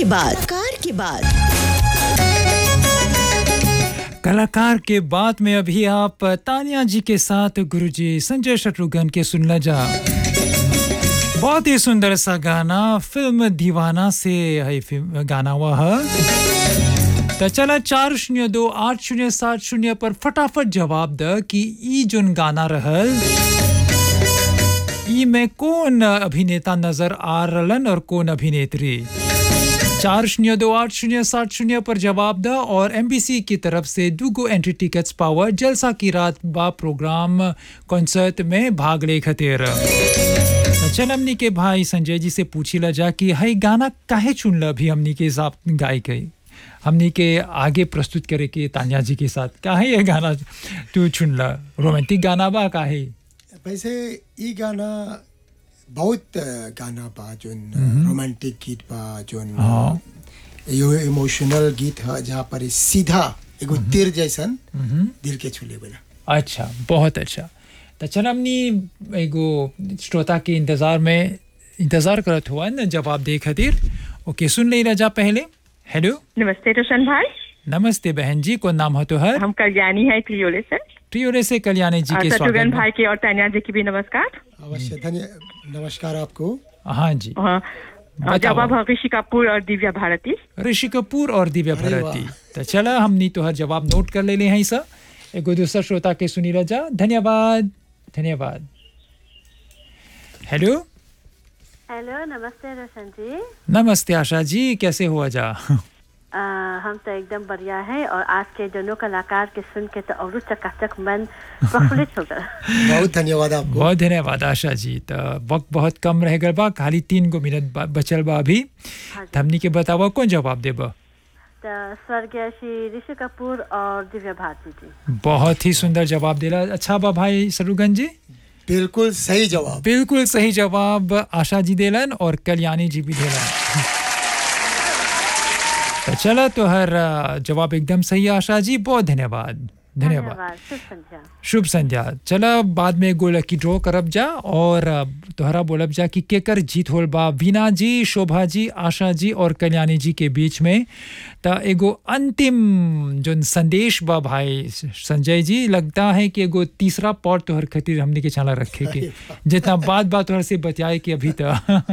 की बात कार की बात कलाकार के बाद में अभी आप तानिया जी के साथ गुरुजी संजय शत्रुघ्न के सुनना जा बहुत ही सुंदर सा गाना फिल्म दीवाना से है फिल्म गाना हुआ है तो चला चार शून्य दो आठ शून्य सात शून्य पर फटाफट जवाब द कि ई जोन गाना रहल ई में कौन अभिनेता नजर आ रहलन और कौन अभिनेत्री चार शून्य दो आठ शून्य सात शून्य पर जवाब द और एमबीसी की तरफ से दुगो एंट्री टिकट्स पावर जलसा की रात बा प्रोग्राम कॉन्सर्ट में भाग ले खतेर तो चल हमनी के भाई संजय जी से पूछी ला जा कि हई गाना काहे चुनल अभी हमनी के हिसाब गाय गई हमनी के आगे प्रस्तुत करे के तानिया जी के साथ काहे ये गाना तू चुनला रोमांटिक गाना बा काहे वैसे ई गाना बहुत अ, गाना बा जोन रोमांटिक गीत बा जोन हाँ। यो इमोशनल गीत है जहाँ पर सीधा एगो तीर जैसन दिल के छूले वाला अच्छा बहुत अच्छा तो चल हमनी एगो श्रोता के इंतज़ार में इंतज़ार करत हुआ न जवाब दे खातिर ओके सुन ले रजा पहले हेलो नमस्ते रोशन भाई नमस्ते बहन जी को नाम हो तो हर हम कल्याणी है त्रियोले से ट्रियोरे से कल्याणी जी और के शत्रुघ्न स्वागत भाई में। के और तानिया जी की भी नमस्कार अवश्य धन्य नमस्कार आपको हाँ जी हाँ, और जवाब है ऋषि कपूर और दिव्या भारती ऋषि कपूर और दिव्या अरे भारती तो चला हमनी तो हर जवाब नोट कर ले ले हैं सर एगो दूसरा श्रोता के सुनी रजा धन्यवाद धन्यवाद हेलो हेलो नमस्ते रोशन जी नमस्ते आशा जी कैसे हुआ जा आ, हम तो एकदम बढ़िया है और आज के दोनों कलाकार के सुन के तो और चकाचक मन प्रफुल्लित हो गया बहुत धन्यवाद आपको बहुत धन्यवाद आशा जी तो वक्त बहुत कम रह गल बा खाली तीन गो मिनट बा- बचल बा अभी हाँ जी। तो हमनी के बतावा कौन जवाब देबा तो स्वर्गीय श्री ऋषि कपूर और दिव्या भारती जी बहुत ही सुंदर जवाब दिला अच्छा बा भाई सरुगन जी बिल्कुल सही जवाब बिल्कुल सही जवाब आशा जी देलन और कल्याणी जी भी देलन तो चला तो हर अ, जवाब एकदम सही है, आशा जी बहुत धन्यवाद धन्यवाद शुभ संध्या शुभ संध्या चला बाद में एगो लकी ड्रॉ करब जा और अ, तोहरा बोलब जा कि केकर जीत होल बा वीना जी शोभा जी आशा जी और कल्याणी जी के बीच में त एगो अंतिम जो संदेश बा भाई संजय जी लगता है कि एगो तीसरा पॉट तोहर खातिर हमने के चला रखे के जितना बात बात तोहर से बतियाए कि अभी तक